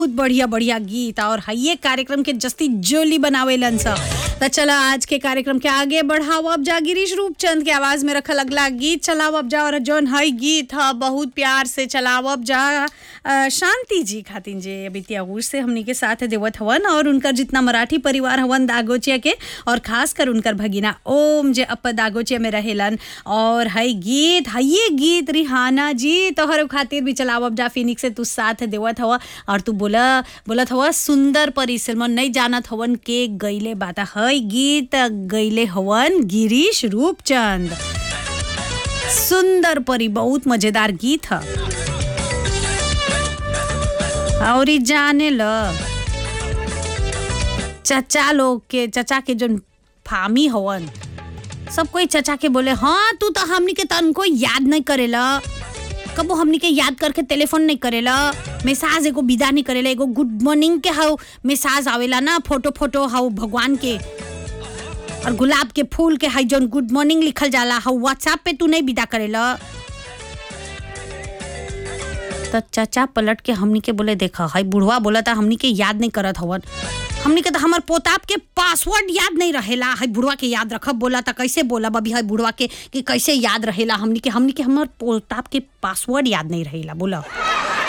बहुत बढ़िया बढ़िया गीत और ये कार्यक्रम के जस्ती जोली बनावेलन स त चला आज के कार्यक्रम के आगे बढ़ाओ अब जा गिरीश रूपचंद के आवाज में रखल अगला गीत चलाओ अब जा और जौन हई गीत ह बहुत प्यार से चलाओ अब जा अ, शांति जी खातिन जे अभी त्यागूर से हमनी के साथ देवत हवन और उनकर जितना मराठी परिवार हवन दागोचिया के और खास कर उनकर भगिना ओम जे अप दागोचिया में रहेलन और हई गीत हई गीत रिहाना जी तोहर खातिर भी चलाओ अब जा फिनिक्स से तू साथ देवत हवा और तू बोला बोलत हवा सुंदर परी सलमान नहीं जानत हवन के गईले बाता हई गीत गईले हवन गिरीश रूपचंद सुंदर परी बहुत मजेदार गीत ह और ई जाने ल चचा लोग के चचा के जो फामी हवन सब कोई चचा के बोले हाँ तू तो हमनी के तनको याद नहीं करेला कबो हमनी के याद करके टेलीफोन नहीं करेला मैसेज एगो विदा नहीं करेला एगो गुड मॉर्निंग के हाउ मैसेज आवेला ना फोटो फोटो हाउ भगवान के और गुलाब के फूल के हाई जौन गुड मॉर्निंग लिखल जाला हाउ व्हाट्सएप पे तू नहीं विदा करेला तो चाचा पलट के हमनी के बोले देखा हाई बुढ़वा बोला था हमनी के याद नहीं करत हवन हमनी के तो हमार पोताप के पासवर्ड याद नहीं रहेला हाई बुढ़वा के याद रखब बोला था कैसे बोला अभी हाई बुढ़वा के कि कैसे याद रहेला हमनी के हमनी के हमार पोताप के पासवर्ड याद नहीं रहेला बोला